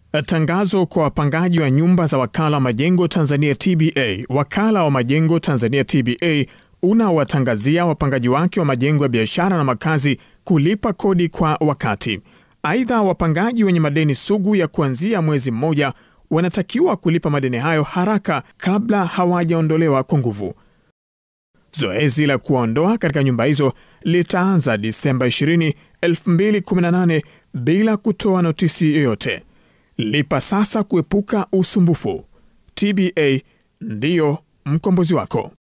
Tangazo kwa wapangaji wa nyumba za wakala wa majengo Tanzania TBA. Wakala wa majengo Tanzania TBA unawatangazia wapangaji wake wa majengo ya biashara na makazi kulipa kodi kwa wakati. Aidha, wapangaji wenye madeni sugu ya kuanzia mwezi mmoja wanatakiwa kulipa madeni hayo haraka kabla hawajaondolewa kwa nguvu. Zoezi la kuwaondoa katika nyumba hizo litaanza Disemba 20, 2018 bila kutoa notisi yoyote. Lipa sasa kuepuka usumbufu. TBA ndiyo mkombozi wako.